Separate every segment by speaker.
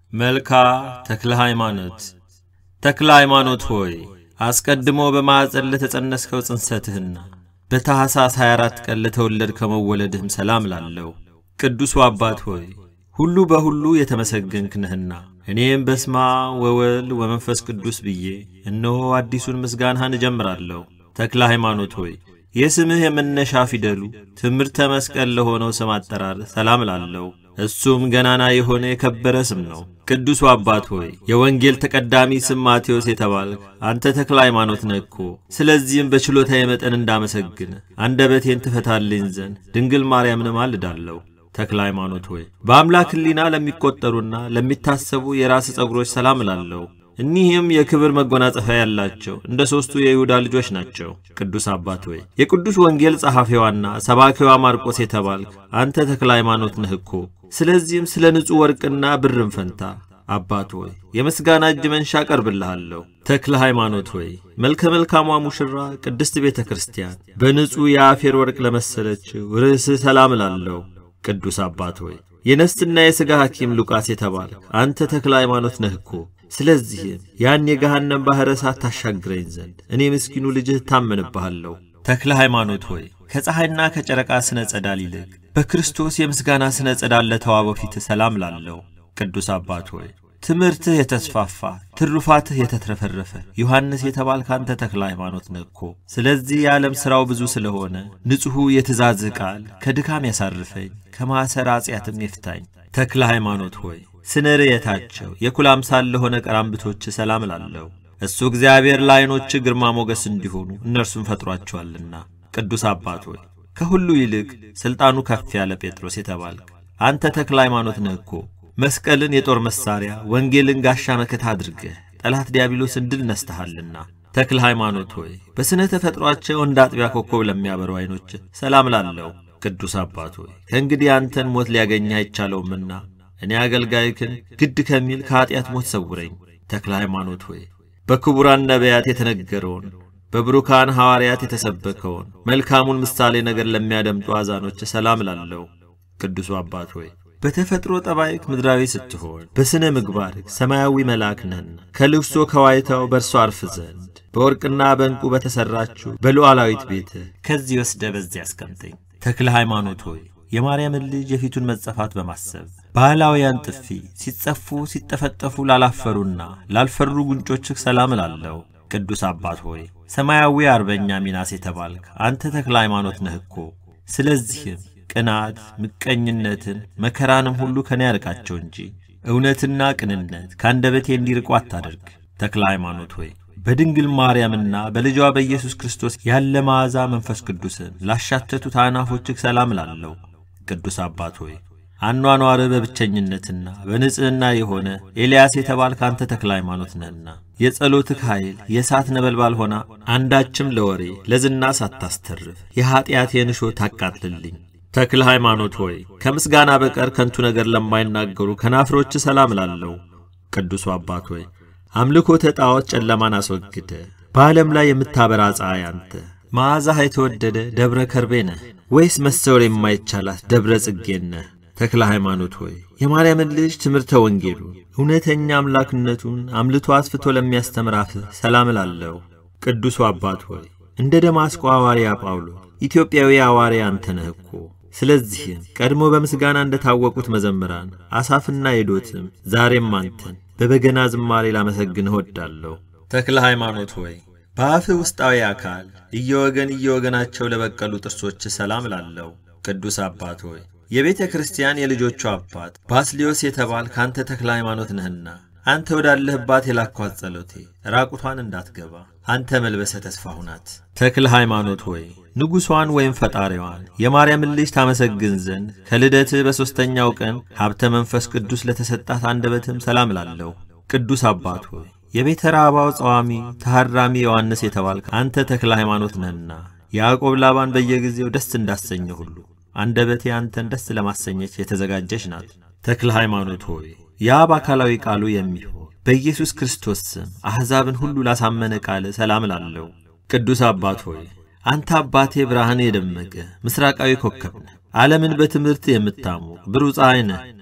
Speaker 1: መልካ ተክለ ሃይማኖት ተክለ ሃይማኖት ሆይ አስቀድሞ በማዕፀን ለተጸነስከው ጽንሰትህና በታኅሳስ 24 ቀን ለተወለድከው መወለድህም ሰላም ላለው ቅዱሱ አባት ሆይ ሁሉ በሁሉ የተመሰገንክ ነህና እኔም በስማ ወወልድ ወመንፈስ ቅዱስ ብዬ እነሆ አዲሱን ምስጋናህን እጀምራለሁ። ተክለ ሃይማኖት ሆይ የስምህ የመነሻ ፊደሉ ትምህርተ መስቀል ለሆነው ስም አጠራር ሰላም ላለው እሱም ገናና የሆነ የከበረ ስም ነው። ቅዱሱ አባት ሆይ የወንጌል ተቀዳሚ ስም ማቴዎስ የተባልክ አንተ ተክለ ሃይማኖት ነህ እኮ። ስለዚህም በችሎታዬ መጠን እንዳመሰግን አንደበቴን ትፈታልኝ ዘንድ ድንግል ማርያምን ማልዳለሁ። ተክለ ሃይማኖት ሆይ በአምላክ ሕሊና ለሚቆጠሩና ለሚታሰቡ የራስ ጸጉሮች ሰላም እላለሁ። እኒህም የክብር መጎናጸፊያ ያላቸው እንደ ሦስቱ የይሁዳ ልጆች ናቸው። ቅዱስ አባት ሆይ የቅዱስ ወንጌል ጸሐፊዋና ሰባኪዋ ማርቆስ የተባልክ አንተ ተክለ ሃይማኖት ነህ እኮ። ስለዚህም ስለ ንጹሕ ወርቅና ብርም ፈንታ አባት ሆይ የምስጋና እጅ መንሻ ቀርብልሃለሁ። ተክለ ሃይማኖት ሆይ መልከ መልካሟ ሙሽራ ቅድስት ቤተ ክርስቲያን በንጹሕ የአፌር ወርቅ ለመሰለችው ርዕስህ ሰላም እላለሁ። ቅዱስ አባት ሆይ የነፍስና የሥጋ ሐኪም ሉቃስ የተባልክ አንተ ተክለ ሃይማኖት ነህ እኮ። ስለዚህም ያን የገሃነም ባሕረ እሳት ታሻግረኝ ዘንድ እኔ ምስኪኑ ልጅህ እታመንብሃለሁ። ተክለ ሃይማኖት ሆይ ከፀሐይና ከጨረቃ ስነ ጸዳል ይልቅ በክርስቶስ የምስጋና ስነ ጸዳል ለተዋበው ፊትህ ሰላም ላለው ቅዱስ አባት ሆይ ትምህርትህ የተስፋፋ ትሩፋትህ የተትረፈረፈ ዮሐንስ የተባልክ አንተ ተክለ ሃይማኖት ነህ እኮ። ስለዚህ የዓለም ሥራው ብዙ ስለሆነ ንጹሑ የትእዛዝህ ቃል ከድካም ያሳርፈኝ ከማኅሰር አጽያትም ይፍታኝ። ተክለ ሃይማኖት ሆይ ስነ ርየታቸው የኩል አምሳል ለሆነ ቀራምብቶች ሰላም ላለው እሱ እግዚአብሔር ለዐይኖች ግርማ ሞገስ እንዲሆኑ እነርሱም ፈጥሯቸዋልና። ቅዱስ አባት ሆይ ከሁሉ ይልቅ ሥልጣኑ ከፍ ያለ ጴጥሮስ የተባልክ አንተ ተክለ ሃይማኖት ነህ እኮ። መስቀልን የጦር መሣሪያ ወንጌልን ጋሻ መከታ አድርገህ ጠላት ዲያብሎስን ድል ነስተሃልና። ተክለ ሃይማኖት ሆይ በሥነ ተፈጥሯቸው እንደ አጥቢያ ኮከብ ለሚያበሩ ዐይኖች ሰላም ላለው ቅዱስ አባት ሆይ ከእንግዲህ አንተን ሞት ሊያገኝህ አይቻለውምና እኔ አገልጋይክን ግድ ከሚል ከኀጢአት ሞት ሰውረኝ። ተክለ ሃይማኖት ሆይ በክቡራን ነቢያት የተነገረውን በብሩካን ሐዋርያት የተሰበከውን መልካሙን ምሳሌ ነገር ለሚያደምጡ አዛኖች ሰላም ላለው ቅዱሱ አባት ሆይ በተፈጥሮ ጠባይክ ምድራዊ ስትሆን በሥነ ምግባርክ ሰማያዊ መልአክ ነህና ከልብሶ ከዋይታው በእርሶ አርፍ ዘንድ በወርቅና በዕንቁ በተሠራችው በሉዓላዊት ቤትህ ከዚህ ወስደ በዚህ አስቀምጠኝ። ተክለ ሃይማኖት ሆይ የማርያምን ልጅ የፊቱን መጸፋት በማሰብ ባህላውያን ጥፊ ሲጸፉ ሲጠፈጠፉ ላላፈሩና ላልፈሩ ጉንጮችህ ሰላም እላለሁ። ቅዱስ አባት ሆይ ሰማያዊ አርበኛ ሚናስ የተባልክ አንተ ተክለ ሃይማኖት ነህ እኮ። ስለዚህም ቅናት፣ ምቀኝነትን፣ መከራንም ሁሉ ከኔ ያርቃቸው እንጂ እውነትና ቅንነት ከአንደበቴ እንዲርቁ አታደርግ። ተክለ ሃይማኖት ሆይ በድንግል ማርያምና በልጇ በኢየሱስ ክርስቶስ ያለ መዓዛ መንፈስ ቅዱስን ላሻተቱት አናፎችህ ሰላም ላለው ቅዱስ አባት ሆይ አኗኗርህ በብቸኝነትና በንጽሕና የሆነ ኤልያስ የተባልክ አንተ ተክለ ሃይማኖት ነህና የጸሎትህ ኃይል የእሳት ነበልባል ሆና አንዳችም ለወሬ ለዝና ሳታስተርፍ የኀጢአቴን እሾህ ታቃጥልልኝ። ተክለ ሃይማኖት ሆይ ከምስጋና በቀር ከንቱ ነገር ለማይናገሩ ከናፍሮች ሰላም ላለው ቅዱሱ አባት ሆይ አምልኮተ ጣዖት ጨለማን አስወግደ በዓለም ላይ የምታበራ ፀሐይ አንተ መዓዛህ የተወደደ ደብረ ከርቤ ነህ ወይስ መሰወር የማይቻላት ደብረ ጽጌን ነህ? ተክለ ሃይማኖት ሆይ የማርያምን ልጅ ትምህርተ ወንጌሉ እውነተኛ አምላክነቱን አምልቶ አስፍቶ ለሚያስተምር አፍህ ሰላም ላለው ቅዱሱ አባት ሆይ እንደ ደማስቆ ሐዋርያ ጳውሎስ ኢትዮጵያዊ ሐዋርያ አንተ ነህ እኮ። ስለዚህም ቀድሞ በምስጋና እንደ ታወቁት መዘምራን አሳፍና ኤዶትም ዛሬም አንተን በበገና ዝማሬ ላመሰግንህ እወዳለሁ። ተክለ ሃይማኖት ሆይ በአፍህ ውስጣዊ አካል እየወገን እየወገናቸው ለበቀሉ ጥርሶች ሰላም ላለው ቅዱስ አባት ሆይ የቤተ ክርስቲያን የልጆቹ አባት ባስሊዮስ የተባል ከአንተ ተክለ ሃይማኖት ነህና አንተ ወዳለህባት የላኳት ጸሎቴ ራቁቷን እንዳትገባ አንተ መልበሰ ተስፋ ሁናት። ተክለ ሃይማኖት ሆይ ንጉሷን ወይም ፈጣሪዋን የማርያምን ልጅ ታመሰግን ዘንድ ከልደትህ በሦስተኛው ቀን ሀብተ መንፈስ ቅዱስ ለተሰጣት አንደበትም ሰላም ላለው ቅዱስ አባት ሆይ የቤተ ራባው ጸዋሚ ተሐራሚ ዮሐንስ የተባልክ አንተ ተክለ ሃይማኖት ነህና ያዕቆብ ላባን በየጊዜው ደስ እንዳሰኘ ሁሉ አንደበቴ አንተን ደስ ለማሰኘች የተዘጋጀች ናት። ተክለ ሃይማኖት ሆይ የአብ አካላዊ ቃሉ የሚሆን በኢየሱስ ክርስቶስ ስም አሕዛብን ሁሉ ላሳመነ ቃል ሰላም ላለው ቅዱስ አባት ሆይ አንተ አባቴ ብርሃን የደመቀ ምስራቃዊ ኮከብ ነህ። ዓለምን በትምህርት የምታሞቅ ብሩህ ፀሐይ ነህ።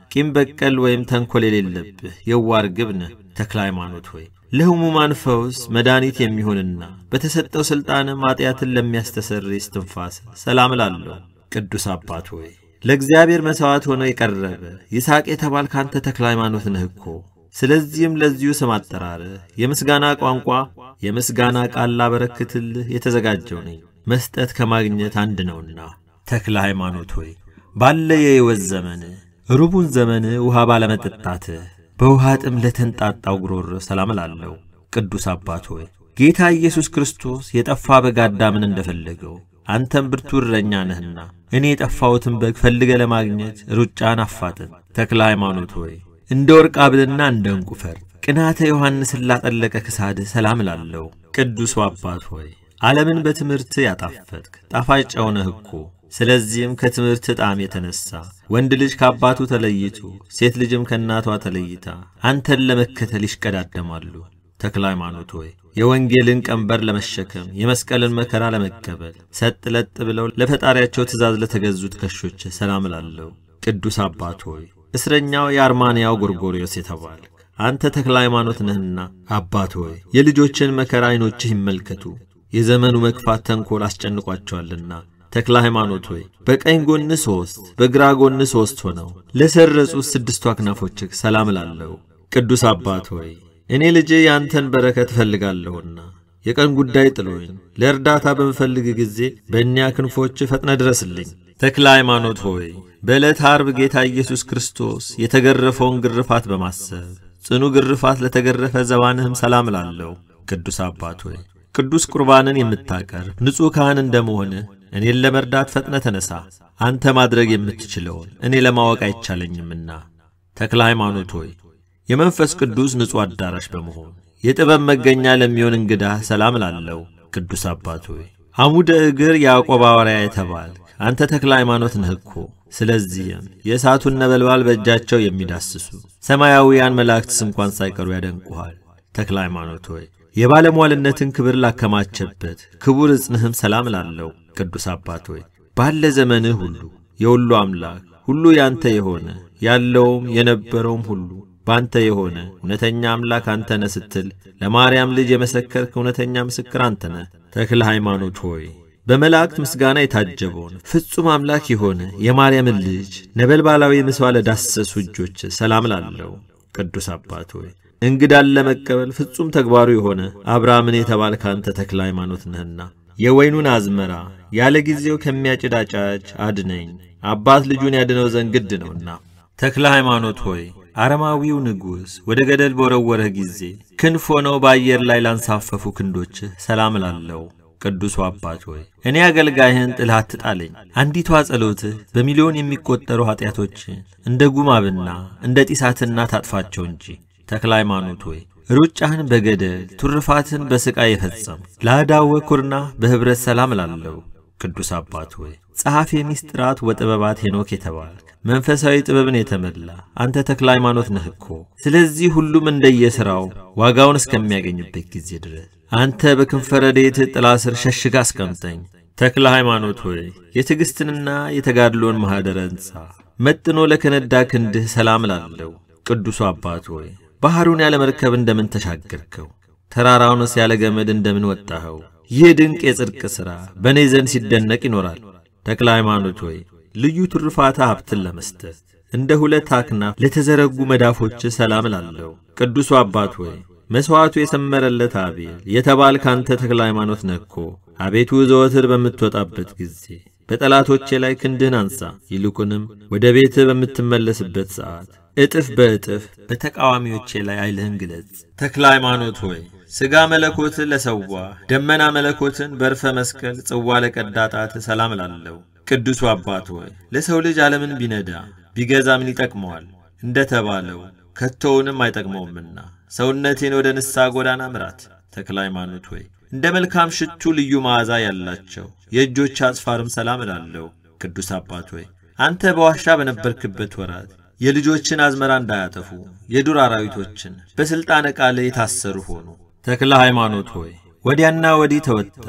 Speaker 1: ቂም በቀል ወይም ተንኰል የሌለብህ የዋህ ርግብ ነህ። ተክለ ሃይማኖት ሆይ ለሕሙማን ፈውስ መድኃኒት የሚሆንና በተሰጠው ሥልጣንም ኀጢአትን ለሚያስተሰርይ እስትንፋስ ሰላም እላለሁ። ቅዱስ አባት ሆይ ለእግዚአብሔር መሥዋዕት ሆኖ የቀረበ ይስሐቅ የተባልክ አንተ ተክለ ሃይማኖት ነህ እኮ። ስለዚህም ለዚሁ ስም አጠራርህ የምስጋና ቋንቋ የምስጋና ቃል ላበረክትልህ የተዘጋጀው ነኝ። መስጠት ከማግኘት አንድ ነውና። ተክለ ሃይማኖት ሆይ ባለ የሕይወት ዘመን ሩቡን ዘመን ውሃ ባለመጠጣትህ በውሃ ጥም ለተንጣጣው ጉሮሮ ሰላም እላለሁ። ቅዱስ አባት ሆይ ጌታ ኢየሱስ ክርስቶስ የጠፋ በግ አዳምን እንደፈለገው አንተም ብርቱ እረኛ ነህና እኔ የጠፋሁትን በግ ፈልገ ለማግኘት ሩጫን አፋጥን። ተክለ ሃይማኖት ሆይ እንደ ወርቅ አብልና እንደ ዕንቁ ፈርጥ ቅናተ ዮሐንስን ላጠለቀ ክሳድህ ሰላም እላለሁ። ቅዱሱ አባት ሆይ ዓለምን በትምህርት ያጣፈጥክ ጣፋጭ ጨው ነህ እኮ። ስለዚህም ከትምህርት ጣዕም የተነሣ ወንድ ልጅ ከአባቱ ተለይቶ ሴት ልጅም ከእናቷ ተለይታ አንተን ለመከተል ይሽቀዳደማሉ። ተክለ ሃይማኖት ሆይ የወንጌልን ቀንበር ለመሸከም የመስቀልን መከራ ለመቀበል ሰጥ ለጥ ብለው ለፈጣሪያቸው ትእዛዝ ለተገዙት ከሾች ሰላም እላለሁ። ቅዱስ አባት ሆይ እስረኛው የአርማንያው ጎርጎርዮስ የተባልክ አንተ ተክለ ሃይማኖት ነህና አባት ሆይ የልጆችን መከራ ዐይኖችህ ይመልከቱ፣ የዘመኑ መክፋት ተንኰል አስጨንቋቸዋልና። ተክለ ሃይማኖት ሆይ በቀኝ ጎን ሦስት በግራ ጎን ሦስት ሆነው ለሰረጹት ስድስቱ አክናፎችህ ሰላም እላለሁ። ቅዱስ አባት ሆይ እኔ ልጄ ያንተን በረከት እፈልጋለሁና የቀን ጉዳይ ጥሎኝ ለእርዳታ በምፈልግ ጊዜ በእኒያ ክንፎች ፈጥነ ድረስልኝ። ተክለ ሃይማኖት ሆይ በዕለት ዓርብ ጌታ ኢየሱስ ክርስቶስ የተገረፈውን ግርፋት በማሰብ ጽኑ ግርፋት ለተገረፈ ዘባንህም ሰላም እላለሁ። ቅዱስ አባት ሆይ ቅዱስ ቁርባንን የምታቀርብ ንጹሕ ካህን እንደመሆንህ እኔን ለመርዳት ፈጥነ ተነሣ። አንተ ማድረግ የምትችለውን እኔ ለማወቅ አይቻለኝምና። ተክለ ሃይማኖት ሆይ የመንፈስ ቅዱስ ንጹሕ አዳራሽ በመሆን የጥበብ መገኛ ለሚሆን እንግዳ ሰላም እላለሁ። ቅዱስ አባት ሆይ አሙደ እግር ያዕቆብ ሐዋርያ የተባልክ አንተ ተክለ ሃይማኖት ነህ እኮ። ስለዚህም የእሳቱን ነበልባል በእጃቸው የሚዳስሱ ሰማያዊያን መላእክትስ እንኳን ሳይቀሩ ያደንቁሃል። ተክለ ሃይማኖት ሆይ የባለሟልነትን ክብር ላከማቸበት ክቡር ዕጽንህም ሰላም እላለሁ። ቅዱስ አባት ሆይ ባለ ዘመንህ ሁሉ የሁሉ አምላክ ሁሉ ያንተ የሆነ ያለውም የነበረውም ሁሉ ባንተ የሆነ እውነተኛ አምላክ አንተ ነህ ስትል ለማርያም ልጅ የመሰከርክ እውነተኛ ምስክር አንተ ነህ። ተክለ ሃይማኖት ሆይ በመላእክት ምስጋና የታጀበውን ፍጹም አምላክ የሆነ የማርያምን ልጅ ነበልባላዊ ምስዋ ለዳሰሱ እጆች ሰላም እላለሁ። ቅዱስ አባት ሆይ እንግዳን ለመቀበል ፍጹም ተግባሩ የሆነ አብርሃምን የተባልክ አንተ ተክለ ሃይማኖት ነህና የወይኑን አዝመራ ያለ ጊዜው ከሚያጭድ አጫጅ አድነኝ፣ አባት ልጁን ያድነው ዘንድ ግድ ነውና። ተክለ ሃይማኖት ሆይ አረማዊው ንጉሥ ወደ ገደል በወረወረህ ጊዜ ክንፍ ሆነው በአየር ላይ ላንሳፈፉ ክንዶችህ ሰላም እላለሁ። ቅዱሱ አባት ሆይ እኔ አገልጋይህን ጥልህ አትጣለኝ። አንዲቷ ጸሎትህ በሚሊዮን የሚቆጠሩ ኀጢአቶችን እንደ ጉማብና እንደ ጢሳትና ታጥፋቸው እንጂ። ተክለ ሃይማኖት ሆይ ሩጫህን በገደል ቱርፋትን በሥቃይ የፈጸም ለአዳወ ኩርና በኅብረት ሰላም እላለሁ። ቅዱስ አባት ሆይ ጸሐፌ ሚስጥራት ወጥበባት ሄኖክ የተባልክ መንፈሳዊ ጥበብን የተመላ አንተ ተክለ ሃይማኖት ነህ እኮ። ስለዚህ ሁሉም እንደየሥራው ዋጋውን እስከሚያገኝበት ጊዜ ድረስ አንተ በክንፈ ረድኤትህ ጥላ ስር ሸሽጋ አስቀምጠኝ። ተክለ ሃይማኖት ሆይ የትዕግሥትንና የተጋድሎን ማኅደረ ሕንፃ መጥኖ ለከነዳ ክንድህ ሰላም እላለሁ። ቅዱሱ አባት ሆይ ባሕሩን ያለ መርከብ እንደምን ተሻገርከው? ተራራውንስ ያለ ገመድ እንደምን ወጣኸው? ይህ ድንቅ የጽድቅ ሥራ በእኔ ዘንድ ሲደነቅ ይኖራል። ተክለ ሃይማኖት ሆይ ልዩ ትሩፋታ ሀብትን ለመስጠት እንደ ሁለት አክናፍ ለተዘረጉ መዳፎች ሰላም እላለሁ። ቅዱሱ አባት ሆይ መሥዋዕቱ የሰመረለት አቤል የተባልክ አንተ ተክለ ሃይማኖት ነህ እኮ። አቤቱ ዘወትር በምትወጣበት ጊዜ በጠላቶቼ ላይ ክንድህን አንሳ፣ ይልቁንም ወደ ቤትህ በምትመለስበት ሰዓት እጥፍ በእጥፍ በተቃዋሚዎቼ ላይ ኃይልህን ግለጽ። ተክለ ሃይማኖት ሆይ ሥጋ መለኮትን ለሰዋ ደመና መለኮትን በርፈ መስቀል ጽዋ ለቀዳ ጣት ሰላም እላለሁ። ቅዱሱ አባት ሆይ ለሰው ልጅ ዓለምን ቢነዳ ቢገዛ ምን ይጠቅመዋል? እንደ ተባለው ከቶውንም አይጠቅመውምና ሰውነቴን ወደ ንስሐ ጎዳና ምራት። ተክለ ሃይማኖት ሆይ እንደ መልካም ሽቱ ልዩ መዓዛ ያላቸው የእጆች አጽፋርም ሰላም እላለሁ። ቅዱስ አባት ሆይ አንተ በዋሻ በነበርክበት ወራት የልጆችን አዝመራ እንዳያጠፉ የዱር አራዊቶችን በሥልጣነ ቃል የታሰሩ ሆኑ። ተክለ ሃይማኖት ሆይ ወዲያና ወዲህ ተወጥረው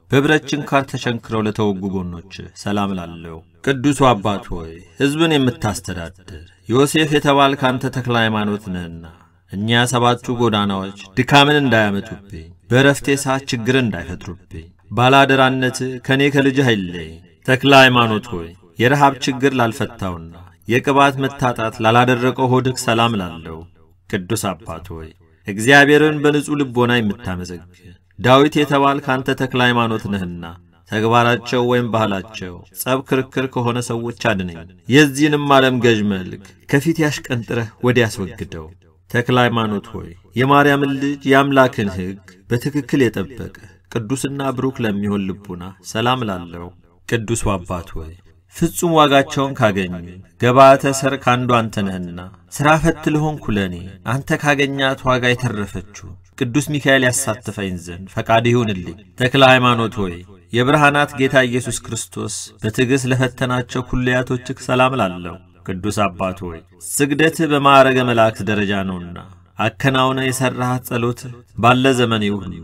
Speaker 1: በብረት ችንካር ተቸንክረው ለተወጉ ጎኖች ሰላም ላለው ቅዱሱ አባት ሆይ ሕዝብን የምታስተዳድር ዮሴፍ የተባልክ አንተ ተክለ ሃይማኖት ነህና እኛ ሰባቱ ጎዳናዎች ድካምን እንዳያመጡብኝ፣ በረፍቴ ሰዓት ችግርን እንዳይፈጥሩብኝ ባላደራነት ከእኔ ከልጅህ አይለይ። ተክለ ሃይማኖት ሆይ የረሃብ ችግር ላልፈታውና የቅባት መታጣት ላላደረቀው ሆድህ ሰላም ላለው ቅዱስ አባት ሆይ እግዚአብሔርን በንጹሕ ልቦና የምታመሰግን ዳዊት የተባልክ አንተ ተክለ ሃይማኖት ነህና ተግባራቸው ወይም ባህላቸው ጸብ፣ ክርክር ከሆነ ሰዎች አድነኝ። የዚህንም ዓለም ገዥ መልክ ከፊት ያሽቀንጥረህ ወዲያ ያስወግደው። ተክለ ሃይማኖት ሆይ የማርያምን ልጅ የአምላክን ሕግ በትክክል የጠበቀ ቅዱስና ብሩክ ለሚሆን ልቡና ሰላም ላለው ቅዱሱ አባት ሆይ ፍጹም ዋጋቸውን ካገኙ ገባተ ሰርክ አንዱ አንተ ነህና ሥራ ፈት ልሆንኩ ለእኔ አንተ ካገኛት ዋጋ የተረፈችው ቅዱስ ሚካኤል ያሳትፈኝ ዘንድ ፈቃድ ይሁንልኝ። ተክለ ሃይማኖት ሆይ የብርሃናት ጌታ ኢየሱስ ክርስቶስ በትዕግሥት ለፈተናቸው ኩልያቶችህ ሰላም ላለው ቅዱስ አባት ሆይ ስግደትህ በማዕረገ መላእክት ደረጃ ነውና አከናውነ የሠራሃት ጸሎትህ ባለ ዘመኔ ሁሉ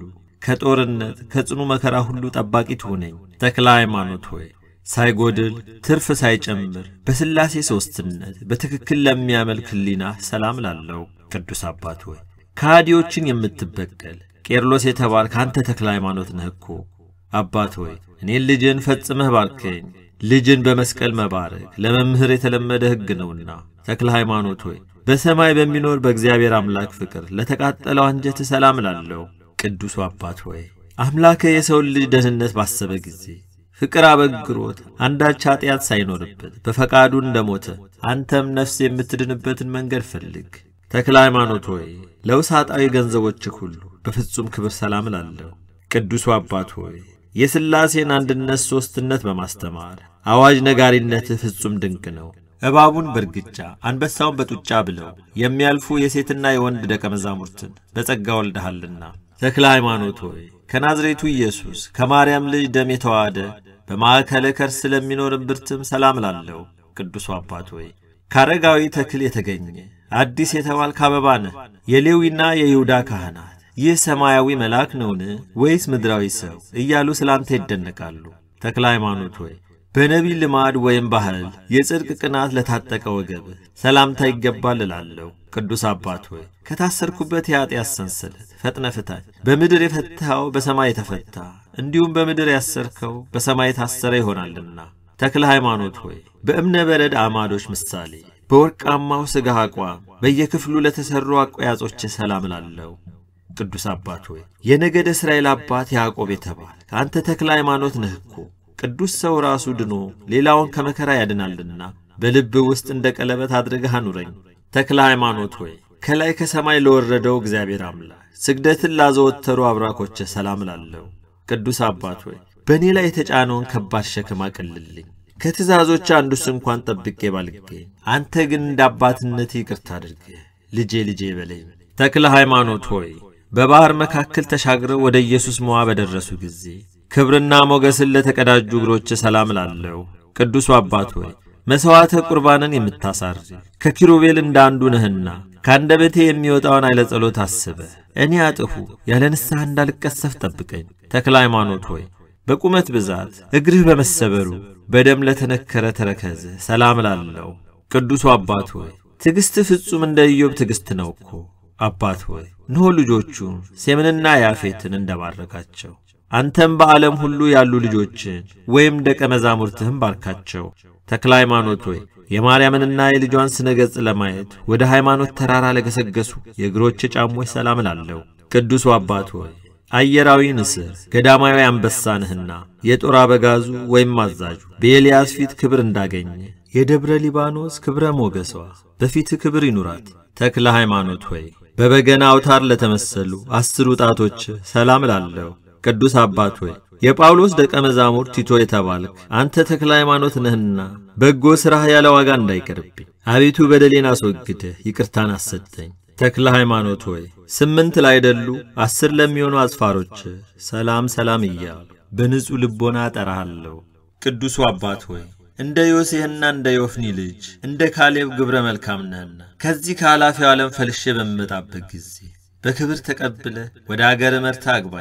Speaker 1: ከጦርነት ከጽኑ መከራ ሁሉ ጠባቂ ትሁነኝ። ተክለ ሃይማኖት ሆይ ሳይጎድል ትርፍ ሳይጨምር በሥላሴ ሦስትነት በትክክል ለሚያመልክ ሕሊና ሰላም ላለው ቅዱስ አባት ሆይ ከሃዲዎችን የምትበቀል ቄርሎስ የተባልክ አንተ ተክለ ሃይማኖት ነህ እኮ። አባት ሆይ እኔን ልጅን ፈጽመህ ባርከኝ። ልጅን በመስቀል መባረክ ለመምህር የተለመደ ሕግ ነውና፣ ተክለ ሃይማኖት ሆይ በሰማይ በሚኖር በእግዚአብሔር አምላክ ፍቅር ለተቃጠለው አንጀት ሰላም ላለው ቅዱሱ አባት ሆይ አምላከ የሰውን ልጅ ደህንነት ባሰበ ጊዜ ፍቅር አበግሮት አንዳች ኀጢአት ሳይኖርበት በፈቃዱ እንደሞተ አንተም ነፍስ የምትድንበትን መንገድ ፈልግ። ተክለ ሃይማኖት ሆይ ለውሳጣዊ ገንዘቦችህ ሁሉ በፍጹም ክብር ሰላም ላለው ቅዱሱ አባት ሆይ የሥላሴን አንድነት ሦስትነት በማስተማር አዋጅ ነጋሪነትህ ፍጹም ድንቅ ነው። እባቡን በርግጫ አንበሳውን በጡጫ ብለው የሚያልፉ የሴትና የወንድ ደቀ መዛሙርትን በጸጋ ወልደሃልና ተክለ ሃይማኖት ሆይ ከናዝሬቱ ኢየሱስ ከማርያም ልጅ ደም የተዋሃደ በማዕከለ ከርስ ስለሚኖር እምብርትም ሰላም ላለው ቅዱሱ አባት ሆይ ከአረጋዊ ተክል የተገኘ አዲስ የተባልክ አበባ ነህ። የሌዊና የይሁዳ ካህናት ይህ ሰማያዊ መልአክ ነውን ወይስ ምድራዊ ሰው እያሉ ስለ አንተ ይደነቃሉ። ተክለ ሃይማኖት ሆይ በነቢይ ልማድ ወይም ባህል የጽድቅ ቅናት ለታጠቀ ወገብህ ሰላምታ ይገባል እላለሁ። ቅዱስ አባት ሆይ ከታሰርኩበት የኀጢአት ሰንሰለት ፈጥነ ፍታኝ። በምድር የፈታኸው በሰማይ የተፈታ እንዲሁም በምድር ያሰርከው በሰማይ የታሰረ ይሆናልና። ተክለ ሃይማኖት ሆይ በእብነ በረድ አማዶች ምሳሌ በወርቃማው ሥጋህ አቋም በየክፍሉ ለተሠሩ አቆያጾች ሰላም ላለው ቅዱስ አባት ሆይ የነገደ እስራኤል አባት ያዕቆብ የተባል ከአንተ ተክለ ሃይማኖት ነህ እኮ። ቅዱስ ሰው ራሱ ድኖ ሌላውን ከመከራ ያድናልና በልብ ውስጥ እንደ ቀለበት አድርገህ አኑረኝ። ተክለ ሃይማኖት ሆይ ከላይ ከሰማይ ለወረደው እግዚአብሔር አምላክ ስግደትን ላዘወተሩ አብራኮች ሰላም ላለው ቅዱስ አባት ሆይ በእኔ ላይ የተጫነውን ከባድ ሸክም አቅልልኝ። ከትእዛዞች አንዱስ እንኳን ጠብቄ ባልገኝ፣ አንተ ግን እንደ አባትነት ይቅርታ አድርገህ ልጄ ልጄ በለኝ። ተክለ ሃይማኖት ሆይ በባሕር መካከል ተሻግረው ወደ ኢየሱስ መዋ በደረሱ ጊዜ ክብርና ሞገስን ለተቀዳጁ እግሮች ሰላም ላለው ቅዱሱ አባት ሆይ መሥዋዕተ ቁርባንን የምታሳርግ ከኪሩቤል እንደ አንዱ ነህና ከአንደበቴ የሚወጣውን ኃይለ ጸሎት አስበ እኔ አጥፉ ያለ ንስሐ እንዳልቀሰፍ ጠብቀኝ። ተክለ ሃይማኖት ሆይ በቁመት ብዛት እግርህ በመሰበሩ በደም ለተነከረ ተረከዝ ሰላም ላለው ቅዱሱ አባት ሆይ ትዕግሥት ፍጹም እንደ ኢዮብ ትዕግሥት ነው እኮ። አባት ሆይ እንሆ ልጆቹ ሴምንና ያፌትን እንደባረካቸው አንተም በዓለም ሁሉ ያሉ ልጆችን ወይም ደቀ መዛሙርትህም ባርካቸው። ተክለ ሃይማኖት ሆይ የማርያምንና የልጇን ስነ ገጽ ለማየት ወደ ሃይማኖት ተራራ ለገሰገሱ የእግሮች ጫሞች ሰላም ላለው ቅዱሱ አባት ሆይ አየራዊ ንስር ገዳማዊ አንበሳ ነህና የጦር አበጋዙ ወይም አዛዡ በኤልያስ ፊት ክብር እንዳገኘ የደብረ ሊባኖስ ክብረ ሞገሷ በፊትህ ክብር ይኑራት። ተክለ ሃይማኖት ሆይ በበገና አውታር ለተመሰሉ አስሩ ጣቶች ሰላም ላለው ቅዱስ አባት ሆይ የጳውሎስ ደቀ መዛሙር ቲቶ የተባልክ አንተ ተክለ ሃይማኖት ነህና በጎ ሥራህ ያለ ዋጋ እንዳይቀርብኝ አቤቱ በደሌን አስወግደህ ይቅርታን አሰጠኝ። ተክለ ሃይማኖት ሆይ ስምንት ላይደሉ አስር ለሚሆኑ አጽፋሮች ሰላም ሰላም እያሉ በንጹሕ ልቦና እጠራሃለሁ። ቅዱሱ አባት ሆይ እንደ ዮሴህና እንደ ዮፍኒ ልጅ እንደ ካሌብ ግብረ መልካም ነህና ከዚህ ከኃላፊው ዓለም ፈልሼ በምመጣበት ጊዜ በክብር ተቀብለ ወደ አገር መርታ አግባኝ።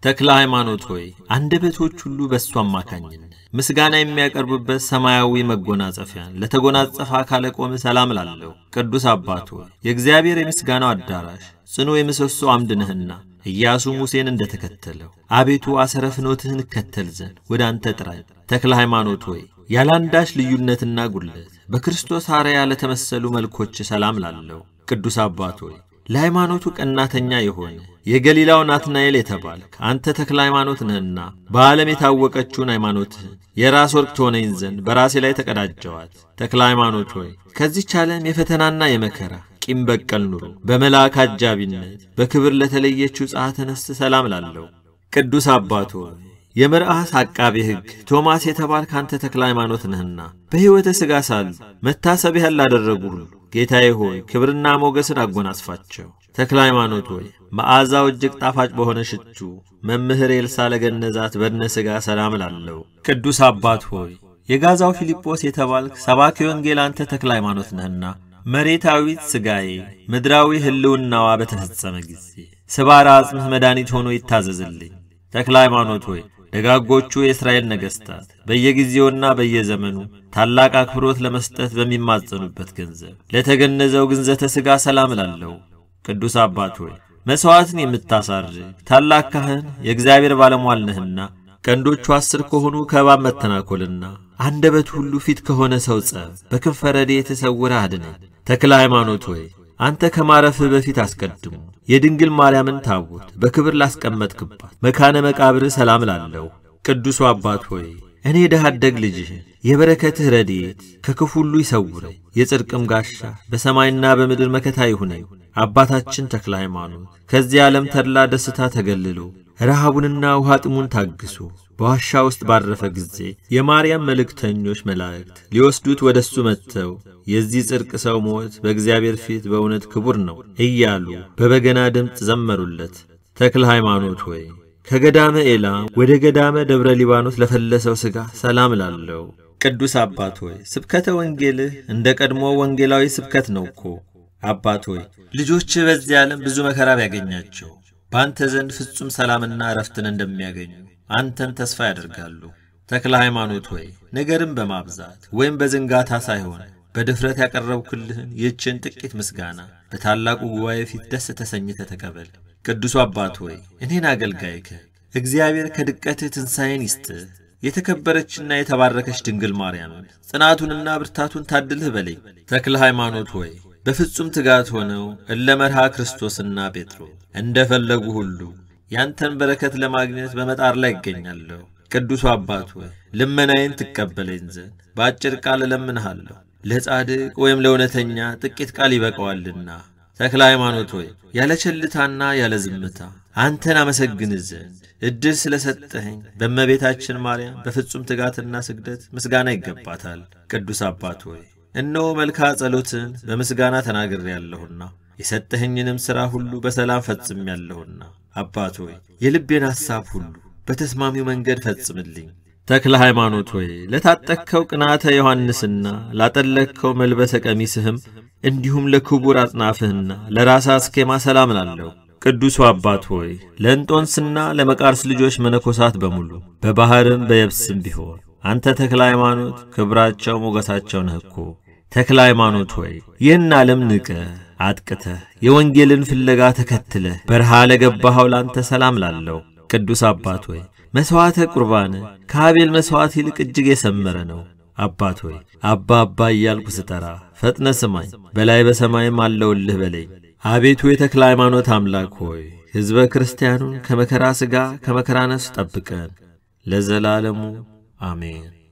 Speaker 1: ተክለ ሃይማኖት ሆይ አንደበቶች ሁሉ በእሱ አማካኝነት ምስጋና የሚያቀርቡበት ሰማያዊ መጎናጸፊያን ለተጎናጸፈ አካለ ቆም ሰላም ላለው ቅዱስ አባት ሆይ የእግዚአብሔር የምስጋናው አዳራሽ ጽኑ የምሰሶ አምድ ነህና ኢያሱ ሙሴን እንደተከተለው አቤቱ አሰረ ፍኖትህን እከተል ዘንድ ወደ አንተ ጥራኝ። ተክለ ሃይማኖት ሆይ ያለ አንዳች ልዩነትና ጉድለት በክርስቶስ አርአያ ለተመሰሉ መልኮች ሰላም ላለው ቅዱስ አባት ሆይ ለሃይማኖቱ ቀናተኛ የሆነ የገሊላው ናትናኤል የተባልክ አንተ ተክለ ሃይማኖት ነህና በዓለም የታወቀችውን ሃይማኖትህን የራስ ወርቅ ትሆነኝ ዘንድ በራሴ ላይ ተቀዳጀዋት። ተክለ ሃይማኖት ሆይ ከዚች ዓለም የፈተናና የመከራ ቂም በቀል ኑሮ በመልአክ አጃቢነት በክብር ለተለየችው ጸአተ ነፍስ ሰላም ላለው ቅዱስ አባት ሆይ የመርአስ አቃቤ ሕግ ቶማስ የተባልክ አንተ ተክለ ሃይማኖት ነህና በሕይወተ ሥጋ ሳሉ መታሰቢያን ላደረጉ ሁሉ ጌታዬ ሆይ ክብርና ሞገስን አጎናጽፋቸው። ተክለ ሃይማኖት ሆይ መዓዛው እጅግ ጣፋጭ በሆነ ሽቱ መምህር ኤልሳ ለገነዛት በድነ ሥጋ ሰላም ላለው ቅዱስ አባት ሆይ የጋዛው ፊልጶስ የተባልክ ሰባኪ ወንጌል አንተ ተክለ ሃይማኖት ነህና መሬታዊት ሥጋዬ ምድራዊ ሕልውናዋ በተፈጸመ ጊዜ ስባራ አጽምህ መድኃኒት ሆኖ ይታዘዝልኝ። ተክለ ሃይማኖት ሆይ ደጋጎቹ የእስራኤል ነገሥታት በየጊዜውና በየዘመኑ ታላቅ አክብሮት ለመስጠት በሚማጸኑበት ገንዘብ ለተገነዘው ግንዘተ ሥጋ ሰላም ላለው ቅዱስ አባት ሆይ መሥዋዕትን የምታሳርግ ታላቅ ካህን የእግዚአብሔር ባለሟል ነህና ቀንዶቹ አስር ከሆኑ ከእባብ መተናኰልና አንደበት ሁሉ ፊት ከሆነ ሰው ጸብ በክንፈ ረድኤትህ ተሰውረህ አድነን። ተክለ ሃይማኖት ሆይ አንተ ከማረፍህ በፊት አስቀድሞ የድንግል ማርያምን ታቦት በክብር ላስቀመጥክባት መካነ መቃብር ሰላም ላለው ቅዱሱ አባት ሆይ እኔ ድሃ አደግ ልጅህን የበረከትህ ረድኤት ከክፉ ሁሉ ይሰውረኝ፣ የጽድቅም ጋሻ በሰማይና በምድር መከታ ይሁነኝ። አባታችን ተክለ ሃይማኖት ከዚህ ዓለም ተድላ ደስታ ተገልሎ ረሃቡንና ውሃ ጥሙን ታግሶ በዋሻ ውስጥ ባረፈ ጊዜ የማርያም መልእክተኞች መላእክት ሊወስዱት ወደ እሱ መጥተው የዚህ ጽድቅ ሰው ሞት በእግዚአብሔር ፊት በእውነት ክቡር ነው እያሉ በበገና ድምፅ ዘመሩለት። ተክለ ሃይማኖት ሆይ ከገዳመ ኤላም ወደ ገዳመ ደብረ ሊባኖስ ለፈለሰው ሥጋ ሰላም ላለው ቅዱስ አባት ሆይ ስብከተ ወንጌልህ እንደ ቀድሞ ወንጌላዊ ስብከት ነው እኮ። አባት ሆይ ልጆችህ በዚህ ዓለም ብዙ መከራ ቢያገኛቸው በአንተ ዘንድ ፍጹም ሰላምና እረፍትን እንደሚያገኙ አንተን ተስፋ ያደርጋሉ። ተክለ ሃይማኖት ሆይ ነገርን በማብዛት ወይም በዝንጋታ ሳይሆን በድፍረት ያቀረብኩልህን ይህችን ጥቂት ምስጋና በታላቁ ጉባኤ ፊት ደስ ተሰኝተ ተቀበል። ቅዱሱ አባት ሆይ እኔን አገልጋይከ እግዚአብሔር ከድቀትህ ትንሣኤን ይስጥህ። የተከበረችና የተባረከች ድንግል ማርያምን ጽናቱንና ብርታቱን ታድልህ በለኝ። ተክለ ሃይማኖት ሆይ በፍጹም ትጋት ሆነው እለ መርሃ ክርስቶስና ጴጥሮስ እንደ ፈለጉ ሁሉ ያንተን በረከት ለማግኘት በመጣር ላይ ይገኛለሁ። ቅዱሱ አባት ሆይ ልመናዬን ትቀበለኝ ዘንድ በአጭር ቃል እለምንሃለሁ። ለጻድቅ ወይም ለእውነተኛ ጥቂት ቃል ይበቃዋልና። ተክለ ሃይማኖት ሆይ ያለ ቸልታና ያለ ዝምታ አንተን አመሰግን ዘንድ ዕድል ስለ ሰጠኸኝ በእመቤታችን ማርያም በፍጹም ትጋትና ስግደት ምስጋና ይገባታል። ቅዱስ አባት ሆይ እነሆ መልካ ጸሎትን በምስጋና ተናግሬያለሁና የሰጠኸኝንም ሥራ ሁሉ በሰላም ፈጽሜያለሁና አባት ሆይ የልቤን ሐሳብ ሁሉ በተስማሚው መንገድ ፈጽምልኝ። ተክለ ሃይማኖት ሆይ ለታጠቅከው ቅናተ ዮሐንስና ላጠለቅከው መልበሰ ቀሚስህም እንዲሁም ለክቡር አጽናፍህና ለራሳ አስኬማ ሰላም ላለው ቅዱሱ አባት ሆይ ለእንጦንስና ለመቃርስ ልጆች መነኮሳት በሙሉ በባሕርም በየብስም ቢሆን አንተ ተክለ ሃይማኖት ክብራቸው ሞገሳቸው ነህ እኮ። ተክለ ሃይማኖት ሆይ ይህን ዓለም ንቀህ አጥቅተህ የወንጌልን ፍለጋ ተከትለህ በረሃ ለገባኸው ላንተ ሰላም ላለው ቅዱስ አባት ሆይ መሥዋዕተ ቁርባን ከአቤል መሥዋዕት ይልቅ እጅግ የሰመረ ነው። አባት ሆይ አባ አባ እያልኩ ስጠራ ፈጥነ ስማኝ፣ በላይ በሰማይም አለውልህ በለኝ። አቤቱ የተክለ ሃይማኖት አምላክ ሆይ ሕዝበ ክርስቲያኑን ከመከራ ሥጋ ከመከራ ነፍስ ጠብቀን ለዘላለሙ አሜን።